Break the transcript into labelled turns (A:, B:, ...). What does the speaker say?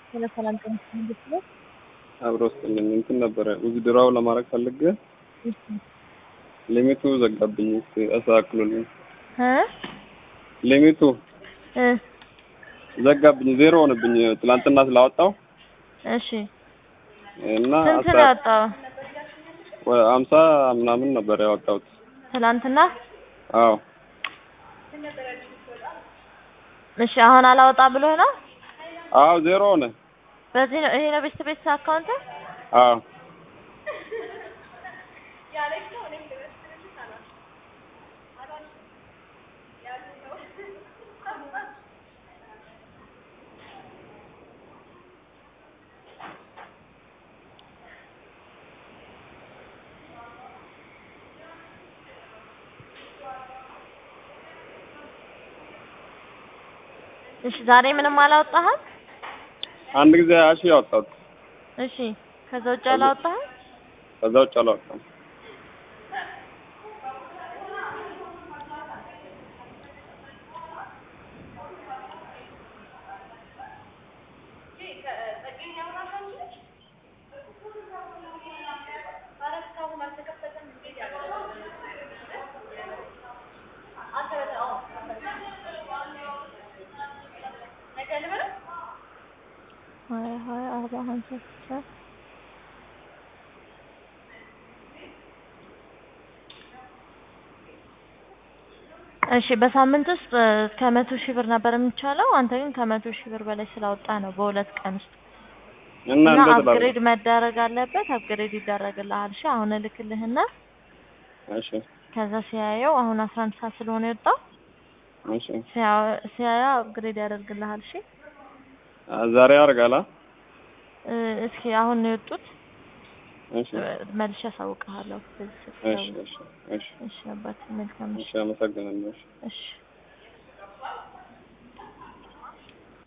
A: ስለ ሰላም ጤና መንግስት ነው።
B: አብሮ ስጥልኝ እንትን ነበረ ውዝድራው ለማድረግ ፈልጌ
A: እሺ
B: ሊሚቱ ዘጋብኝ። እስኪ አስተካክሉልኝ።
A: እ
B: ሊሚቱ
A: እ
B: ዘጋብኝ፣ ዜሮ ሆነብኝ ትላንትና ስላወጣው
A: እሺ
B: እና
A: ስንት ነው ያወጣው?
B: አምሳ ምናምን ነበር ያወጣሁት።
A: ትላንትና?
B: አዎ
A: እሺ አሁን አላወጣ ብሎ ነው?
B: አዎ ዜሮ ሆነ።
A: በዚህ ነው ይሄ ነው ቤት ቤት አካውንት?
B: አዎ
A: እሺ ዛሬ ምንም አላወጣህም?
B: አንድ ጊዜ ሀያ ሺህ ያወጣሁት
A: እሺ ከዛ ውጭ አላወጣህም?
B: ከዛ ውጭ አላወጣም።
A: ሀያ ሀያ አርባ ሀምሳ ስልሳ እሺ በሳምንት ውስጥ ከመቶ ሺህ ብር ነበር የሚቻለው። አንተ ግን ከመቶ ሺህ ብር በላይ ስላወጣ ነው በሁለት ቀን ውስጥ
B: እና
A: እና
B: እንዴት
A: አፕግሬድ
B: ላድርግ?
A: መደረግ አለበት። አፕግሬድ ይደረግልሃል። እሺ አሁን እልክልህና
B: እሺ
A: ከዛ ሲያየው አሁን አስራ አንድ ሰዓት ስለሆነ የወጣው
B: እሺ
A: ሲያ- ሲያየው አፕግሬድ ያደርግልሃል። እሺ
B: አ- ዛሬ ያደርጋላ?
A: እ፣ እስኪ አሁን ነው የወጡት።
B: እሺ
A: መልሼ አሳውቅሃለሁ። በዚህ
B: እሺ
A: ስትደውል።
B: እሺ እሺ
A: እሺ አባት መልካም።
B: እሺ አመሰግናለሁ። እሺ
A: እሺ